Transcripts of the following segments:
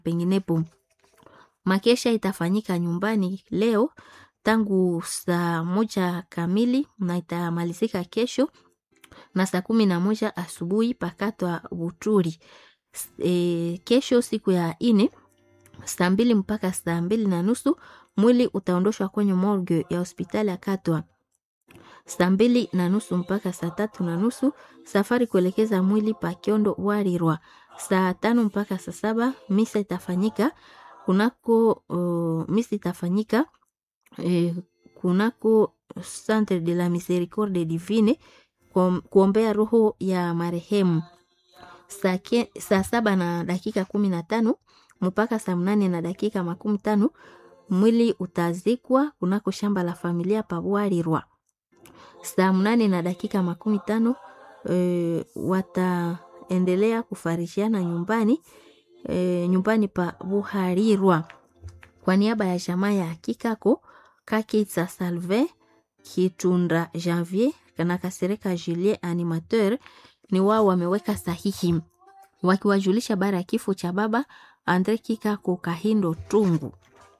penginepo. Makesha itafanyika nyumbani leo tangu saa moja kamili na itamalizika kesho na saa kumi na moja asubuhi pakatwa Buturi. E, kesho siku ya ine saa mbili mpaka saa mbili na nusu mwili utaondoshwa kwenye morgue ya hospitali ya Katwa. Saa mbili na nusu mpaka saa tatu na nusu safari kuelekeza mwili pa Kiondo Warirwa. Saa tano mpaka saa saba misa itafanyika kunako uh, misa itafanyika eh, kunako Centre de la Miséricorde Divine kuombea roho ya marehemu. Saa, ke, saa saba na dakika kumi na tano mpaka saa mnane na dakika makumi tano mwili utazikwa kunako shamba la familia Pabwarirwa. Saa mnane na dakika makumi tano e, wataendelea kufarishiana nyumbani e, nyumbani pa Buharirwa kwa niaba ya jamaa ya Kikako Kakitsa Salve Kitunda Janvier na Kasereka Julien animateur ni wao wameweka sahihi wakiwajulisha bara ya kifo cha baba Andre Kikako Kahindo Tungu.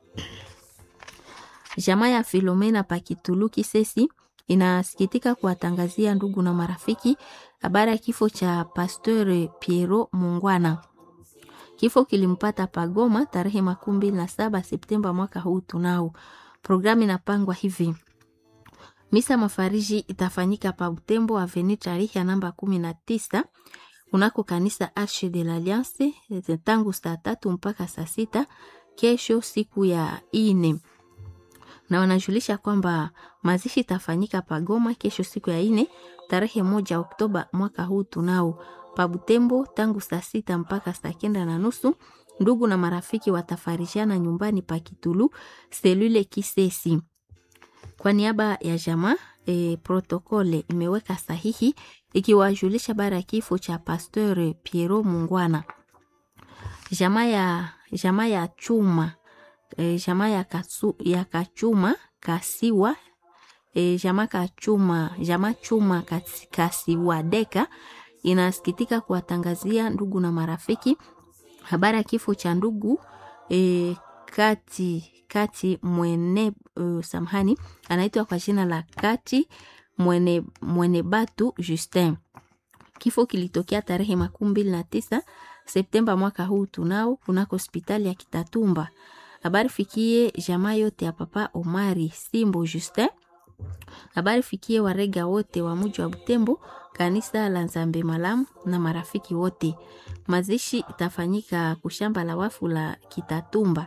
Jamaa ya Filomena Pakituluki Sesi inasikitika kuwatangazia ndugu na marafiki habari ya kifo cha Pasteur Piero Mungwana. Kifo kilimpata Pagoma tarehe makumi mbili na saba Septemba mwaka huu tunao. Programu inapangwa hivi: misa mafariji itafanyika pa Butembo Avenue tarehe ya namba kumi na tisa kunako kanisa Arche de l'Alliance tangu saa tatu mpaka saa sita kesho siku ya ine na wanajulisha kwamba mazishi itafanyika Pagoma kesho siku ya ine tarehe moja Oktoba mwaka huu tunao pa Butembo tangu saa sita mpaka saa kenda na nusu. Ndugu na marafiki watafarishiana nyumbani pa Kitulu selule Kisesi. Kwa niaba ya jamaa e, protokole imeweka sahihi ikiwajulisha bara ya kifo cha Pasteur Piero Mungwana. Jamaa ya jamaa ya chuma e, jamaa ya, katsu, ya kachuma kasiwa e, jamaa kachuma jamaa chuma kasiwa deka inasikitika kuwatangazia ndugu na marafiki habari ya kifo cha ndugu e, kati kati mwene uh, samhani anaitwa kwa jina la kati mwene, mwene batu Justin. Kifo kilitokea tarehe makumi mbili na tisa Septemba mwaka huu tunao kunako hospitali ya Kitatumba. Habari fikie jamaa yote ya papa Omari Simbo Justin. Habari fikie warega wote wa muji wa Butembo, kanisa la Nzambe Malamu na marafiki wote. Mazishi itafanyika kushamba la wafu la Kitatumba.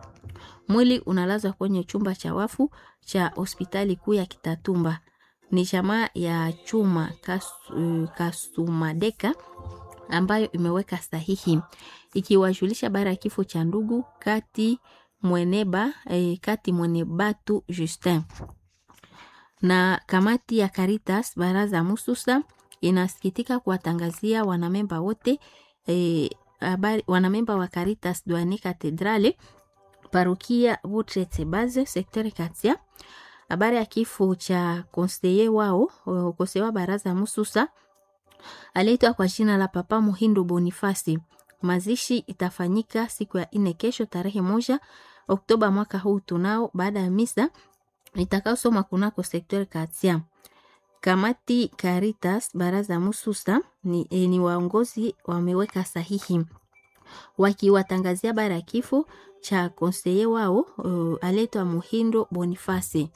Mwili unalazwa kwenye chumba cha wafu cha hospitali kuu ya Kitatumba. Ni jamaa ya chuma kas, uh, Kasumadeka ambayo imeweka sahihi ikiwajulisha bara ya kifo cha ndugu kati mweneba eh, kati mwenebatu Justin na kamati ya Caritas baraza Mususa inasikitika kuwatangazia wanamemba wote eh, abari, wanamemba wa Caritas Douane Cathedrale parokia Butrete Base sektori Katia habari ya kifo cha konseye wao konseye wa baraza Mususa aliitwa kwa jina la Papa Muhindo Bonifasi. Mazishi itafanyika siku ya ine kesho tarehe moja Oktoba mwaka huu tunao, baada ya misa itakaosoma kunako sektori Katia. Kamati Caritas baraza Mususa ni, e, ni waongozi wameweka sahihi wakiwatangazia bara ya kifo cha konseye wao uh, aletwa Muhindo Bonifasi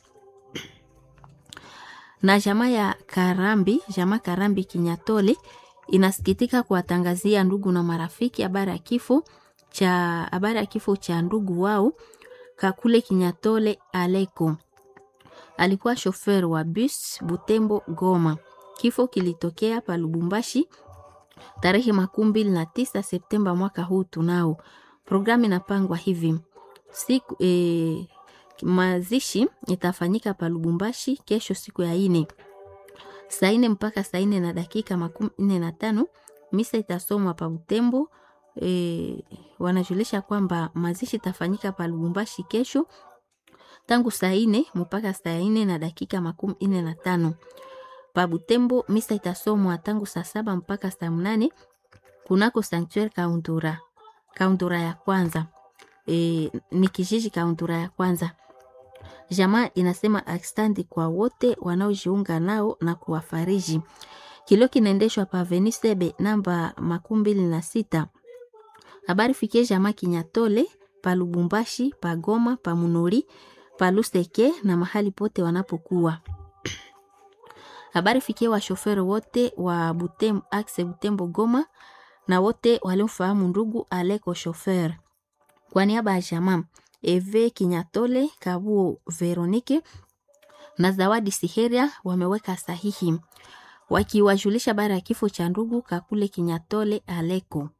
na jamaa ya Karambi, jamaa Karambi Kinyatole inasikitika kuwatangazia ndugu na marafiki habari ya kifo cha habari ya kifo cha ndugu wao Kakule Kinyatole Aleko. Alikuwa shofer wa bus Butembo Goma. Kifo kilitokea pa Lubumbashi tarehe makumi mbili na tisa Septemba mwaka huu tunao. Programu inapangwa hivi siku e, mazishi itafanyika pa Lubumbashi kesho siku ya ine saa ine mpaka saa ine na dakika makumi nne na tano. Misa itasomwa pa Butembo. E, wanajulisha kwamba mazishi itafanyika pa Lubumbashi kesho tangu saa ine mpaka saa ine na dakika makumi nne na tano. Pa Butembo misa itasomwa tangu saa saba mpaka saa mnane kunako Sanctuary Kaundura. Kaundura ya kwanza e, ni kijiji Kaundura ya kwanza. Jamaa inasema akstandi kwa wote wanaojiunga nao na kuwafariji. Kilio kinaendeshwa pa Venisebe namba makumi mbili na sita. Habari fikie jamaa Kinyatole pa Lubumbashi, pa Goma, pa Munori, pa Luseke na mahali pote wanapokuwa. Habari fikie washoferi wote wa Butembo, axe Butembo Goma na wote waliomfahamu ndugu Aleko shofer. Kwa niaba ya jamaa Eve Kinyatole, Kabuo Veronike na Zawadi Siheria wameweka sahihi wakiwajulisha bara ya kifo cha ndugu Kakule Kinyatole Aleko.